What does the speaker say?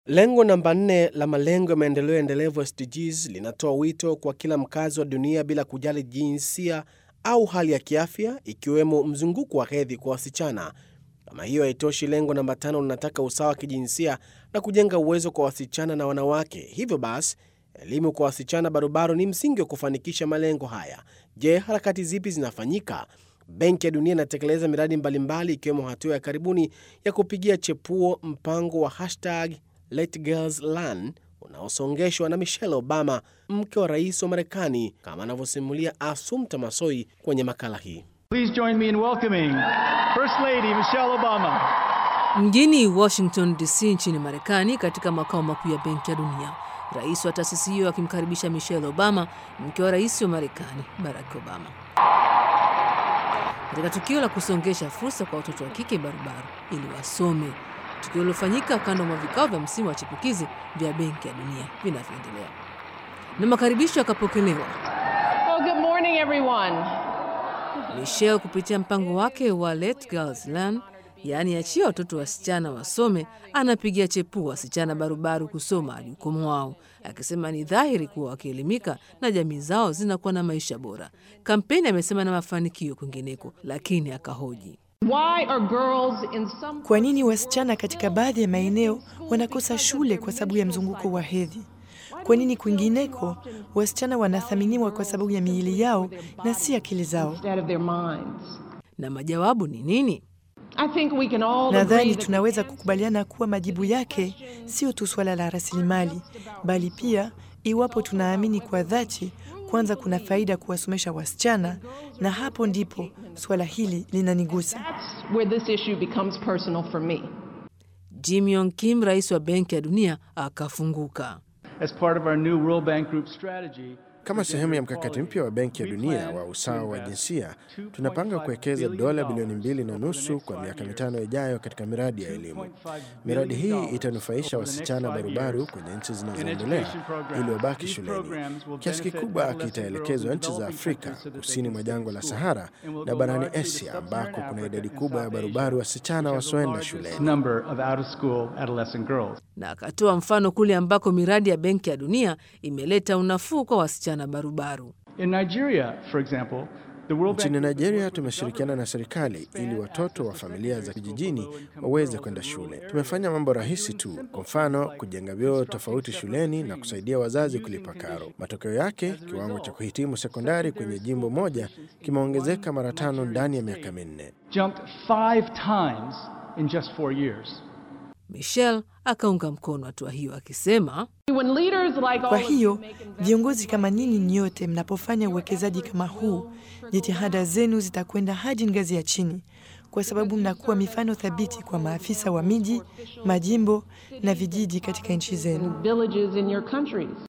Lengo namba nne la malengo ya maendeleo endelevu SDGs linatoa wito kwa kila mkazi wa dunia bila kujali jinsia au hali ya kiafya, ikiwemo mzunguko wa hedhi kwa wasichana. Kama hiyo haitoshi, lengo namba tano linataka usawa wa kijinsia na kujenga uwezo kwa wasichana na wanawake. Hivyo basi, elimu kwa wasichana barubaru ni msingi wa kufanikisha malengo haya. Je, harakati zipi zinafanyika? Benki ya Dunia inatekeleza miradi mbalimbali ikiwemo hatua ya karibuni ya kupigia chepuo mpango wa hashtag Let Girls Learn unaosongeshwa na Michelle Obama, mke wa rais wa Marekani, kama anavyosimulia Assumpta Massoi kwenye makala hii. Please join me in welcoming First Lady Michelle Obama. Mjini Washington DC nchini Marekani, katika makao makuu ya Benki ya Dunia, rais wa taasisi hiyo akimkaribisha Michelle Obama, mke wa rais wa Marekani Barack Obama, katika tukio la kusongesha fursa kwa watoto wa kike barubaru ili wasome, tukio lilofanyika kando mwa vikao vya msimu wa chipukizi vya Benki ya Dunia vinavyoendelea, na makaribisho yakapokelewa. Well, good morning, everyone. Michelle kupitia mpango wake wa Let Girls Learn, yaani achia watoto wasichana wasome, anapigia chepua wasichana barubaru kusoma hadi ukomo wao, akisema ni dhahiri kuwa wakielimika na jamii zao zinakuwa na maisha bora. Kampeni amesema na mafanikio kwingineko, lakini akahoji Why are girls in some Kwa nini wasichana katika baadhi ya maeneo wanakosa shule kwa sababu ya mzunguko wa hedhi? Kwa nini kwingineko wasichana wanathaminiwa kwa sababu ya miili yao na si akili zao? instead of their minds? na majawabu ni nini? I think we can all Nadhani agree that tunaweza kukubaliana kuwa majibu yake sio tu swala la rasilimali, bali pia iwapo tunaamini kwa dhati kwanza kuna faida kuwasomesha wasichana, na hapo ndipo swala hili linanigusa. that's where this issue becomes personal for me. Jim Yong Kim, rais wa Benki ya Dunia, akafunguka. As part of our new World Bank Group strategy, Kama sehemu ya mkakati mpya wa Benki ya Dunia wa usawa wa jinsia, tunapanga kuwekeza dola bilioni mbili na nusu kwa miaka mitano ijayo katika miradi ya elimu. Miradi hii itanufaisha wasichana barubaru kwenye nchi zinazoendelea ili wabaki shuleni. Kiasi kikubwa kitaelekezwa nchi za Afrika kusini mwa jangwa la Sahara na barani Asia ambako kuna idadi kubwa ya barubaru wasichana wasioenda shuleni. number of out-of-school adolescent girls. na akatoa mfano kule ambako miradi ya Benki ya Dunia imeleta unafuu kwa wasichana barubaru. In Nigeria, for example, the World Nchini Bank Nigeria tumeshirikiana na serikali ili watoto wa familia za vijijini waweze kwenda shule. Tumefanya mambo rahisi tu, kwa mfano kujenga vyoo tofauti shuleni na kusaidia wazazi kulipa karo. Matokeo yake, kiwango cha kuhitimu sekondari kwenye jimbo moja kimeongezeka mara tano ndani ya miaka minne. jumped five times in just four years. Michelle akaunga mkono hatua hiyo akisema, When leaders like Kwa all of you hiyo make investments viongozi kama ninyi nyote mnapofanya uwekezaji kama huu, jitihada zenu zitakwenda hadi ngazi ya chini, kwa sababu mnakuwa mifano thabiti kwa maafisa wa miji, majimbo na vijiji katika nchi zenu. villages in your countries.